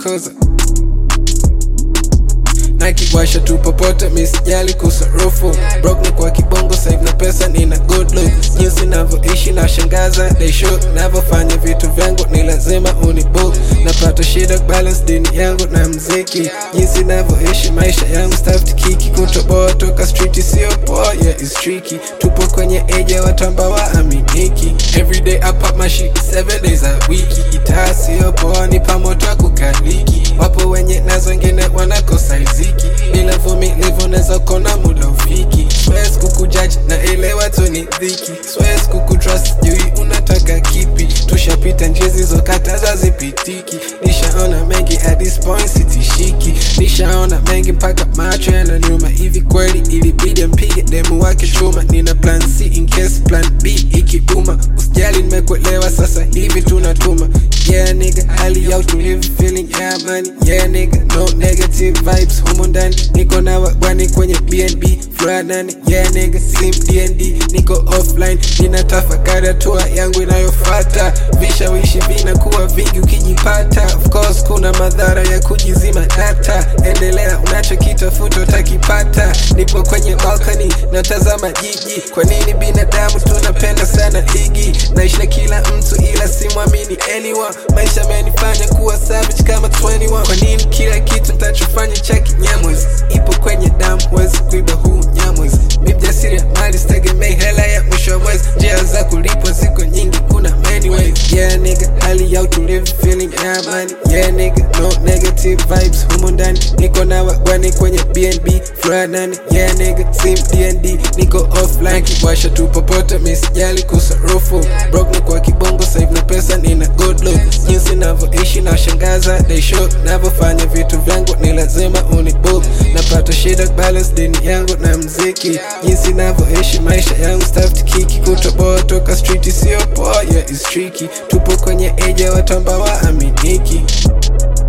toza nakiwasha tu popote misijali kusarufu brok ni kwa kibongo save na pesa nina good look jinsi navyoishi na shangaza they should navyofanya vitu vyangu ni lazima unibook napata shida balance dini yangu na mziki jinsi navyoishi maisha yangu staffed kiki kutoboa toka street sio poa yeah it's tricky tupo kwenye age ya watu ambao waaminiki everyday I pop my shit seven days a wiki itaa sio poa ni pamoto kukaliki wapo wenye nazo wengine wanakosa riziki bila vumilivu naweza kona muda ufiki swes kukujaji na elewa tu ni dhiki swes kukutrust jui unataka kipi tushapita njia zilizokataza zipitiki nishaona mengi at this point sitishiki nishaona mengi mpaka macho yananiuma hivi kweli ilibidi mpige demu wake chuma nina plan c in case plan b ikibuma usijali nimekuelewa sasa hivi tunatuma yeah nigga hali ya utulivu feeling ya amani yeah nigga no negative vibes humo ndani niko na wagwani kwenye bnb floor nane yeah nigga sim dnd niko offline nina tafakari hatua yangu inayofata vishawishi vinakuwa vingi ukijipata of course kuna madhara ya kujizima data endelea unachokitafuta utakipata nipo kwenye balkani natazama jiji kwa nini binadamu tunapenda sana ligi naishi na kila mtu ila simwamini anyone maisha amenifanya kuwa savage kama 21 kwa nini kila kitu ntachofanya cha kinyamwezi ipo kwenye damu wezi kuiba huu nyamwezi mi mjasiri ya mali sitegemei hela ya mwisho wa mwezi njia za kulipwa ziko nyingi kuna many ways yeah nigga hali ya utulivu feeling ya amani yeah nigga no negative vibes humo ndani niko na wagwani kwenye bnb floor nane yeah nigga sim dnd niko offline kiwasha tu popote misijali kusarufu brok ni kwa kibongo save na pesa nina good look jinsi navyoishi na shangaza they should navyofanya vitu vyangu ni lazima unibook napata shida balance dini yangu na mziki jinsi navyoishi maisha yangu staffed kiki kutoboa toka street sio poa yeah it's tricky tupo kwenye age ya watu ambao waaminiki